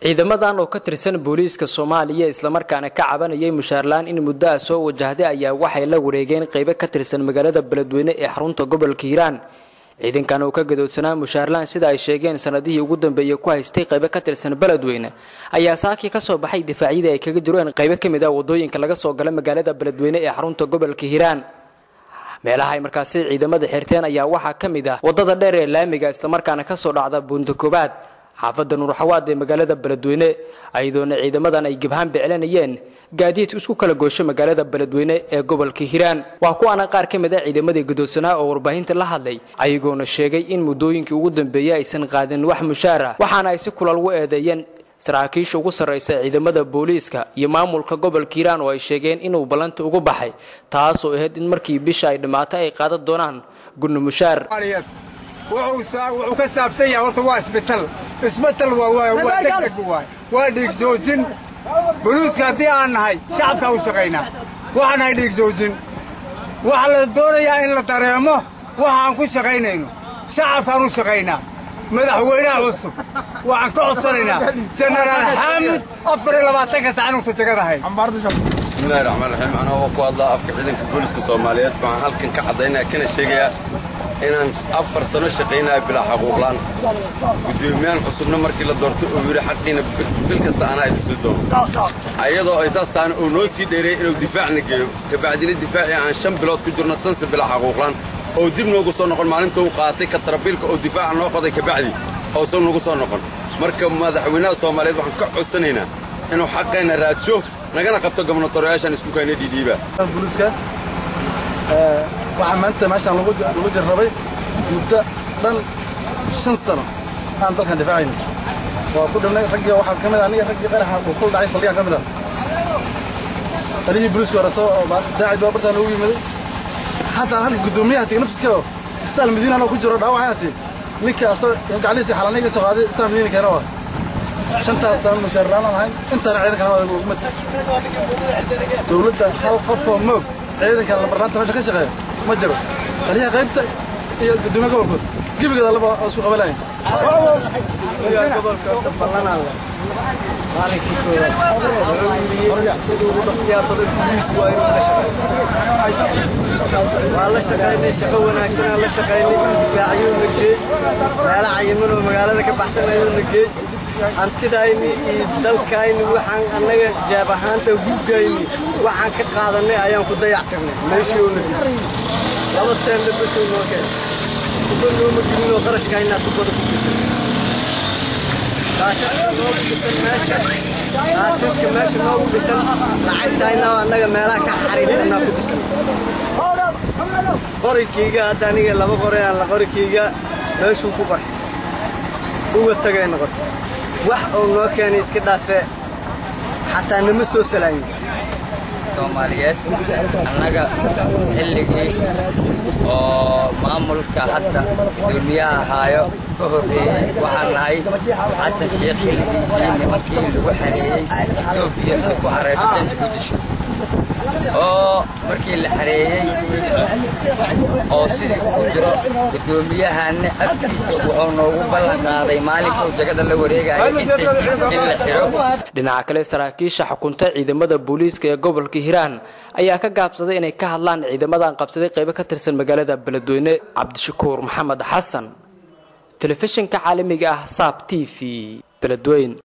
ciidamadan oo ka tirsan booliiska soomaaliya islamarkaana ka cabanayay mushaarlaan in muddo ah soo wajahday ayaa waxay la wareegeen qaybo ka tirsan magaalada beledweyne ee xarunta gobolka hiiraan ciidankan oo ka gadoodsanaa mushaarlaan sida ay sheegeen sanadihii ugu dambeeyey ku haystay qaybo ka tirsan beledweyne ayaa saakii ka soo baxay difaacyadii ay kaga jireen qaybo ka mid ah wadooyinka laga soo gala magaalada beledweyne ee xarunta gobolka hiiraan meelaha ay markaasi ciidamada xirteen ayaa waxaa ka mid ah wadada dheer ee laamiga islamarkaana kasoo dhacda buunta koobaad xaafadda nuurxawaad ee magaalada beledweyne ayadoona ciidamadan ay gabhaan biclanayeen gaadiid isku kala goosho magaalada beledweyne ee gobolka hiiraan waa kuwaana qaar ka mid ah ciidamadii gadoodsanaa oo warbaahinta la hadlay ayagoona sheegay in muddooyinkii ugu dambeeyey aysan qaadin wax mushaara waxaana ay si kulal u eedeeyeen saraakiisha ugu sarraysa ciidamada booliiska iyo maamulka gobolka hiiraan oo ay sheegeen inuu ballanta ugu baxay taasoo ahayd in markii bisha ay dhammaato ay qaadan doonaan gunno mushaar wuxuu ka saabsan yahay horta waa isbital isbital waa degdeg waay waa dhiigjoojin boliiska haddii aan nahay shacabkaa u shaqaynaa waxaan nahay dhiigjoojin waxaa la doonayaa in la dareemo waxa aan ku shaqaynayno shacabkaan u shaqaynaa madaxweynaha cusub waxaan ka codsanaynaa jenaraal xaamud afar iyo labaatanka sac inuusan jegadahay bismillahi raxmaan raxiim anaa oo ku hadlaa afka ciidanka booliska soomaaliyeed waxaan halkan ka caddaynaya kana sheegayaa inaan afar sano shaqaynaya bilaa xaquuqlaan guddoomiyahan cusubna markii la doorto uu yidhi xaqiina bil kasta anaa idin soo doono ayadoo ay saas taana uu noo sii dheereeyey inuu difaacna geeyo kabacdina difaacii aan shan bilood ku jirno sanse bilaa xaquuqlaan oo dib noogu soo noqon maalinta uu qaatay ka tarabiilka oo difaaca noo qoday kabacdi oosan nagu soo noqon marka madaxweynaha soomaaliyeed waxaan ka codsanaynaa inuu xaqeenna raadsho nagana qabto gobnatoreyaashaan isku kayna dhiidhiiba waxaa maanta meeshaan lagu jarrabay muddo dhan shan sano aan dalkan difaacayno waa ku dhibnay raggii waxaa ka mid ah aniga raggii qaraxa uu kul dhacay saldhigaan ka mid ah talihii booliisku horeto oo saacid baa bartaan ugu yimiday xataa halka guddoomiyaha tig nafsiska oo istaal madiina anoo ku jiro dhaawacay hati ninka asoo gaclihiisa xalaniga soo qaaday istaal madiina keena waa shantaas sano mushaarlaan aan ahayn intaana ciidankana waa umad dowladda hal qofoo moog ciidankan labarnaanta meesha ka shaqeeya ma jiro taliyaha qaybta iyo guddoomiya gobolkood gebigeeda laba isku qabalayn gobolka ballanaalle maalinkii koowaad wuxuu yidhi siduu ugu dhaqsiyaa badan boliis waa inuu la shaqeeyo waa la shaqaynay shaqo wanaagsanaa la shaqaynay difaaciyuu na geey meelo cayiman oo magaalada ka baxsan ayuu na geey hantidayni iyo dalkayni waxaan annaga jaab ahaanta guugayni waxaan ka qaadannay ayaan ku dayac tirnay meeshii oo na diji laba teelle basuu noo keen tuba nooma gelinoo qarashkaynaa tubada ku gashay raashashka noogu dhisan meesha raashashka meesha noogu dhisan lacagtayna annaga meelaha ka xariirtanaa ku dhisan qorikayga hadda aniga laba qoray aan la qorikayga meeshuu ku qarxay uga tagay noqoto wax uu noo keenay iska dhaafee xataa nama soo salaamin soomaaliyeed annaga xilligii oo maamulka hadda gudoomiyaha ahaayo ka horreeyey waxaan nahay xasan sheekh xilligiisii nimankii lagu xareeyey etoobiya ay ku xareyso danta gudisho oo markii la xareeyey oo sidii ugu jiro guddoomiyahanna afkiisa wuxuu noogu ballan qaaday maalinkuu jagada la wareegayo intay in la xiro dhinaca kale saraakiisha xukunta ciidamada booliiska ee gobolka hiiraan ayaa ka gaabsaday inay ka hadlaan ciidamadan qabsaday qaybo ka tirsan magaalada beledweyne cabdishakuur maxamed xasan telefishinka caalamiga ah saab t v beledweyn